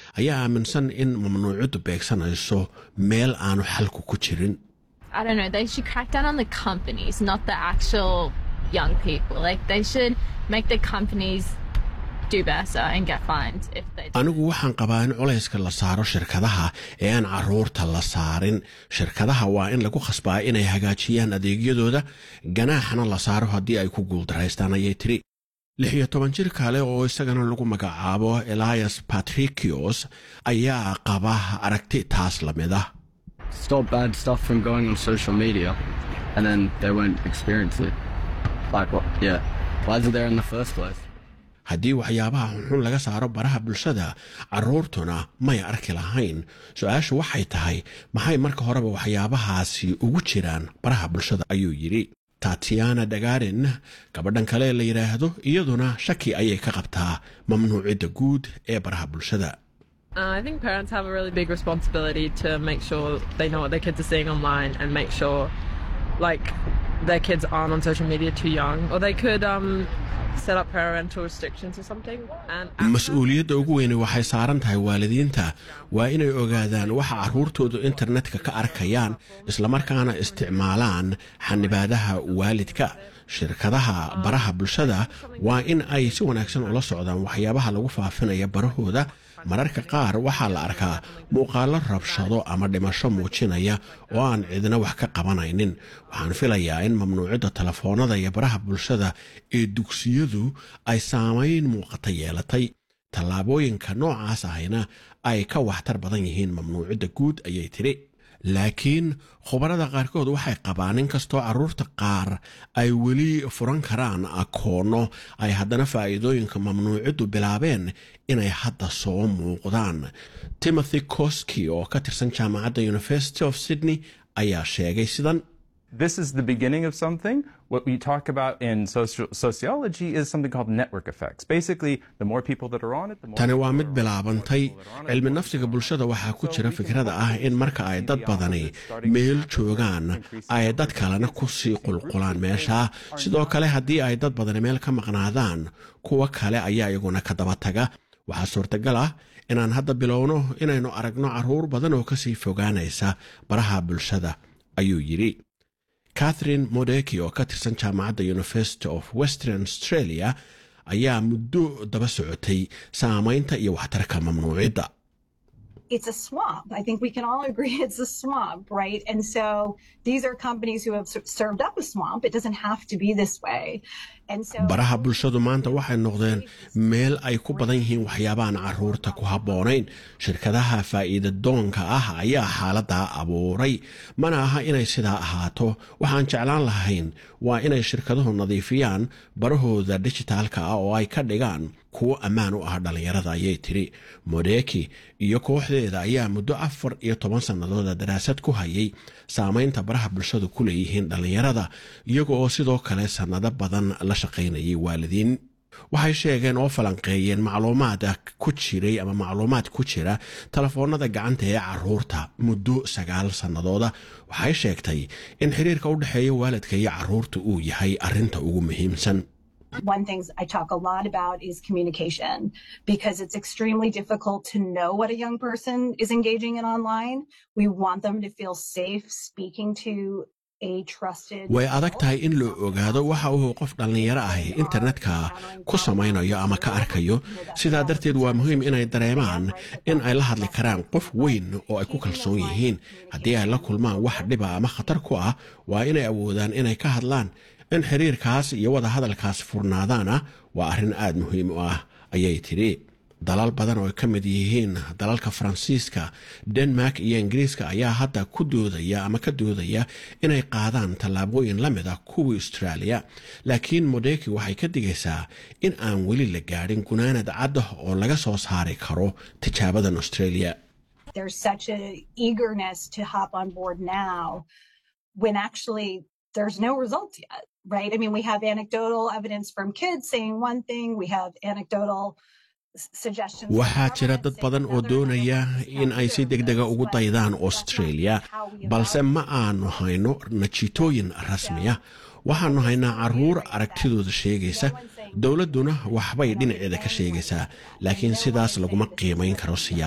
ayaa aaminsan in mamnuucaddu beegsanayso meel aanu xalku ku jirin I don't know, they should crack down on the companies, not the actual young people. Like, they should make the companies do better and get fined if they do. anigu waxaan qabaa in culayska la saaro shirkadaha ee aan caruurta la saarin shirkadaha waa in lagu khasbaa inay hagaajiyaan adeegyadooda ganaaxna la saaro haddii ay ku guuldaraystaan ayay tiri lix iyo toban jir kale oo isagana lagu magacaabo elias patricios ayaa qaba aragti taas la mid ah stop bad stuff from going on social media and then they won't experience it. Like, what? Yeah. Why is it there in the first place? haddii waxyaabaha xunxun laga saaro baraha bulshada carruurtuna may arki lahayn su-aashu waxay tahay maxay marka horeba waxyaabahaasi ugu jiraan baraha bulshada ayuu yidhi tatiana dagarin gabadhan kale la yidhaahdo iyaduna shaki ayay ka qabtaa mamnuucidda guud ee baraha bulshada Uh, I think parents have a really big responsibility to make sure they know what their kids are seeing online and make sure, like, their kids aren't on social media too young. Or they could um, set up parental restrictions or something. And mas-uuliyadda ugu weyne waxay saaran tahay waalidiinta waa inay ogaadaan waxa carruurtoodu internetka ka arkayaan islamarkaana isticmaalaan xanibaadaha waalidka shirkadaha baraha bulshada waa in ay si wanaagsan ula socdaan waxyaabaha lagu faafinaya barahooda mararka qaar waxaa la arkaa muuqaallo rabshado ama dhimasho muujinaya oo aan cidina wax ka qabanaynin waxaan filayaa in mamnuucidda telefoonada iyo baraha bulshada ee dugsiyadu ay saamayn muuqata yeelatay tallaabooyinka noocaas ahayna ay ka waxtar badan yihiin mamnuucidda guud ayay tidhi laakiin khubarada qaarkood waxay qabaan in kastoo carruurta qaar ay weli furan karaan akoonno ay haddana faa'iidooyinka mamnuuciddu bilaabeen inay hadda soo muuqdaan timothy koski oo ka tirsan jaamacadda university of sydney ayaa sheegay sidan This is the beginning of something. What we talk about in social, sociology is something called network effects. Basically, the more people that are on it, the more tani waa mid bilaabantay cilmi nafsiga bulshada waxaa ku jira fikrada ah in marka ay dad badani meel joogaan ay dad kalena ku sii qulqulaan meesha sidoo kale haddii ay dad badani meel ka maqnaadaan kuwa kale ayaa iyaguna ka daba taga waxaa suurtagal ah inaan hadda bilowno inaynu aragno carruur badan oo kasii fogaanaysa baraha bulshada ayuu yidhi catherine modeki oo ka tirsan jaamacadda university of western australia ayaa muddo daba socotay saamaynta iyo waxtarka mamnuucidda it's a swamp. I think we can all agree it's a swamp, right? And so these are companies who have s- served up a swamp. It doesn't have to be this way. And so baraha bulshadu maanta waxay noqdeen meel ay ku badan yihiin waxyaabahan carruurta ku habboonayn shirkadaha faa'iida doonka ah ayaa xaaladdaa abuuray mana aha inay sidaa ahaato waxaan jeclaan lahayn waa inay shirkaduhu nadiifiyaan barahooda dijitaalka ah oo ay ka dhigaan kuwo ammaan u ah dhallinyarada ayay tidhi modeki iyo kooxdeeda ayaa muddo afar iyo toban sannadooda daraasad ku hayay saamaynta baraha bulshadu ku leeyihiin dhallinyarada iyaga oo sidoo kale sannado badan la shaqaynayay waalidiin waxay sheegeen oo falanqeeyeen macluumaad ku jiray ama macluumaad ku jira telefoonada gacanta ee carruurta muddo sagaal sannadooda waxay sheegtay in xiriirka u dhexeeya waalidka iyo carruurta uu yahay arrinta ugu muhiimsan one things I talk a lot about is communication because it's extremely difficult to know what a young person is engaging in online. We want them to feel safe speaking to a trusted way adag tahay in loo ogaado waxa uu qof dhallinyaro ahi internetka ku samaynayo ama ka arkayo sidaa darteed waa muhiim inay dareemaan in ay la hadli karaan qof weyn oo ay ku kalsoon yihiin haddii ay la kulmaan wax dhiba ama khatar ku ah waa inay awoodaan inay ka hadlaan in xiriirkaas iyo wada hadalkaas furnaadaana waa arrin aad muhiim u ah ayay tidhi dalal badan oo ay ka mid yihiin dalalka faransiiska denmark iyo ingiriiska ayaa hadda ku doodaya ama ka doodaya inay qaadaan tallaabooyin la mid ah kuwii australia laakiin modeki waxay ka digaysaa in aan weli la gaadhin gunaanad cadda oo laga soo saari karo tijaabadan australia there's such a eagerness to hop on board now when actually there's no results yet right i mean we have anecdotal evidence from kids saying one thing we have anecdotal suggestions waxaa jira dad badan oo doonaya in ay si degdega ugu daydaan australia balse ma aanu hayno natiitooyin rasmiya waxaanu haynaa carruur aragtidooda sheegaysa dowladduna waxbay dhinaceeda ka sheegaysaa laakiin sidaas laguma qiimayn karo siyaasad